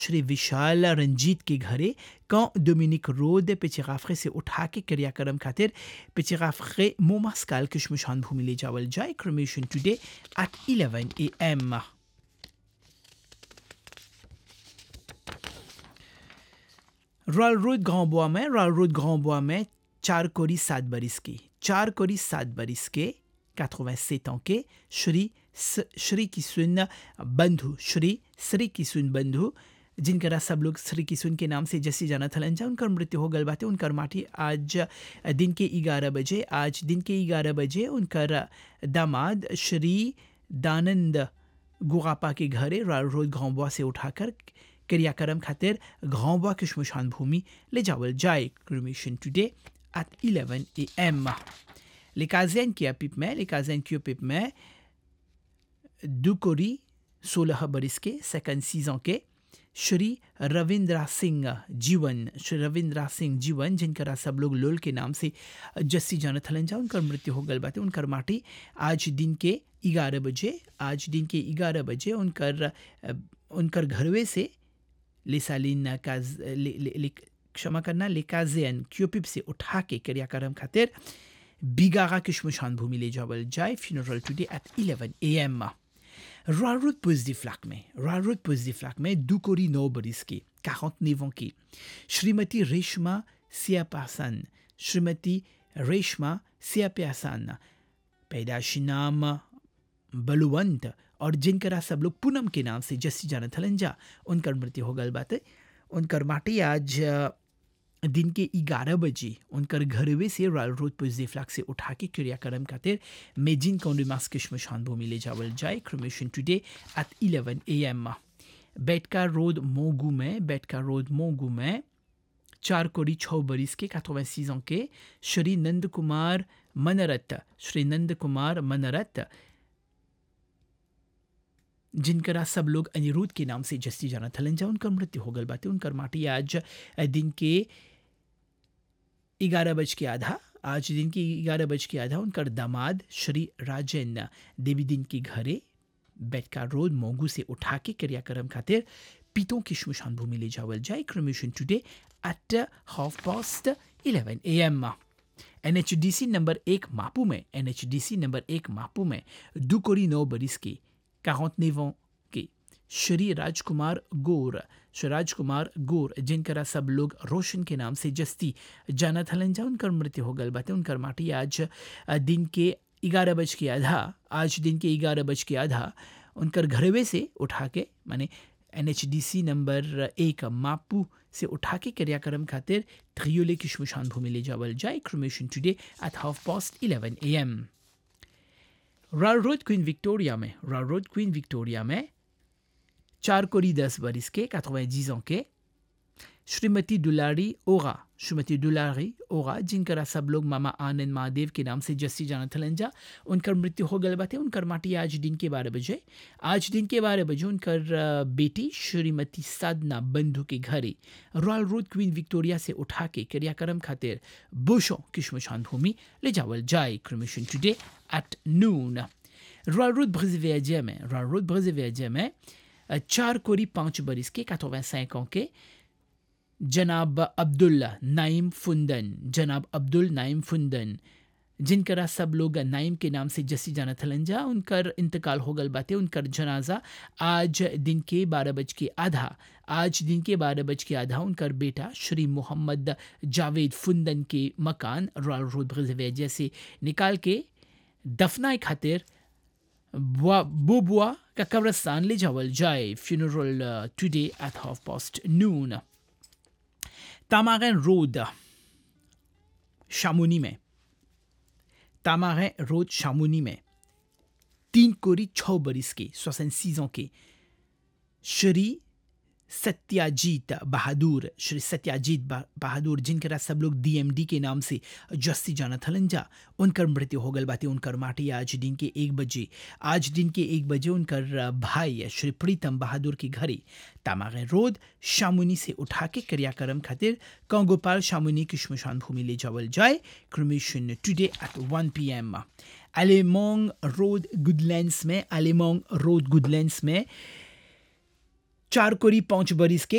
श्री विशाल रंजीत के घरे quand Dominic road पिचिगाफरे से उठा के क्रियाक्रम खातिर पिचिगाफरे मोमास्काल के शमशान भूमि ले जावल जाए cremation today at 11 a.m. Royal Road Grand Bois में रॉयल रोड ग्रांड बोआ में चार कोरी सात बरिस की चार कोरी सात बरिस के 87 ans के श्री स- श्री किशुन बंधु श्री श्री किशुन बंधु जिनकरा सब लोग श्री किशुन के नाम से जैसी जाना थलन जा उनकर मृत्यु हो गल बाटे उनकर माटी आज दिन के ग्यारह बजे आज दिन के ग्यारह बजे उनकर दामाद श्री दानंद गुगापा के घरे रॉयल रोड घावबुआ से उठाकर क्रियाक्रम खातिर घावबुआ के शमशान भूमि ले जावल जाए cremation today at 11 a m लेकाजेन की पिप में लेकाजेन की पिप में दुकोरी सोलह बरिस के सेकंड सीजन के श्री रविंद्रा सिंह जीवन श्री रविंद्रा सिंह जीवन जिनकरा सब लोग लोल के नाम से जस्सी जानत हलन जा उनकर मृत्यु हो गल बाटे उनकर माटी आज दिन के ग्यारह बजे आज दिन के ग्यारह बजे उनकर अ, उनकर घरवे से लेसालिन काज ले, ले, ले, क्षमा करना लेकाजेन क्यूपिप से उठा के क्रियाक्रम खातिर बिगागा के शमशान भूमि ले जावल जाए funeral today at 11 a m रारुद पुजदी फ्लैक में रारुद पुजदी फ्लैक में दुकोरी नौ बरिस की 49 ans की श्रीमती रेशमा सियापासन श्रीमती रेशमा सियाप्यासन पैदाशी नाम बलुवंत और जिनकरा सब लोग पूनम के नाम से जस्सी जाना थलंजा उनकर मृत्यु हो गल बात उनकर माटी आज अ, दिन के ग्यारह बजे उनकर घरवे से रॉयल रोड पुजदी फ्लैग से उठा के क्रियाक्रम खातिर मेजिन कौंडीमास के शमशान भूमि ले जावल जाए cremation today at 11 a m बेटका रोड मोगू में बेटका रोड मोगू में चार कोड़ी छः बरिस के 86 ans के श्री नंद कुमार मनरत श्री नंद कुमार मनरत जिनकरा सब लोग अनिरुद्ध के नाम से जस्ती जाना थलन जा उनकर मृत्यु हो गल बाटे उनकर माटी आज दिन के ग्यारह बज के आधा आज दिन के ग्यारह बज के आधा उनकर दामाद श्री राजन देवी दिन के घरे बेटका रोड मोगू से उठा के क्रियाक्रम खातिर पीतों की शमशान भूमि ले जावल जाए cremation today at half past eleven a m N H D C number एक मापू में N H D C number एक मापू में दुकोरी नौ बरिस की 49 ans के श्री राजकुमार गोर श्री राजकुमार गोर जिनकरा सब लोग रोशन के नाम से जस्ती जाना थलन जा उनकर मृत्यु हो गल बाटे उनकर माटी आज अ, दिन के ग्यारह बज के आधा आज दिन के ग्यारह बज के आधा उनकर घरवे से उठा के माने N H D C number एक मापू से उठा के क्रियाक्रम खातिर थ्रियोले की शमशान भूमि ले जावल जाए cremation today at half past eleven a m Royal Road Queen Victoria में रॉयल रोड क्वीन विक्टोरिया में चार कोरी दस बरिस के 90 ans के श्रीमती दुलारी ओगा श्रीमती दुलारी ओगा जिनकरा सब लोग मामा आनंद महादेव के नाम से जस्सी जाना थलंजा उनकर मृत्यु हो गल बाटे उनकर माटी आज दिन के बारह बजे आज दिन के बारह बजे उनकर अ, बेटी श्रीमती साधना बंधु के घरे रॉयल रोड क्वीन विक्टोरिया से उठा के क्रियाक्रम खातिर बुशों की शमशान भूमि ले जावल जाए cremation today at noon Royal Road ब्रजेविया में रॉयल रोड ब्रजेविया में अ, चार कोरी पाँच बरिस के 85 ans के जनाब अब्दुल नाइम फुंदन जनाब अब्दुल नाइम फुंदन जिनकरा सब लोग नाइम के नाम से जसी जाना थलंजा उनकर इंतकाल हो गल बाटे उनकर जनाजा आज दिन के बारह बज के आधा आज दिन के बारह बज के आधा उनकर बेटा श्री मोहम्मद जावेद फुंदन के मकान रॉयल रोड ब्रजेविया से निकाल के दफनाए खातिर बुआ बुआ का कब्रस्तान ले जावल जाए funeral today at half past noon तामागन रोड शामुनी में तामागन रोड शामुनी में तीन कोरी छः बरिस के सोसन सीजों के श्री सत्याजीत बहादुर श्री सत्याजीत बा- बहादुर जिनकरा सब लोग डीएमडी के नाम से जस्ती जाना थलंजा उनकर मृत्यु हो गल बाटे उनकर माटी आज दिन के एक बजे आज दिन के एक बजे उनकर अ, भाई श्री प्रीतम बहादुर के घरे तामागे रोड शामुनी से उठा के क्रियाक्रम खातिर कंगोपाल शामुनी की शमशान भूमि ले जावल जाए cremation today at 1 p m अलेमोंग रोड गुडलैंड्स में अलेमोंग रोड गुडलैंड्स में चार कोरी पाँच बरिस के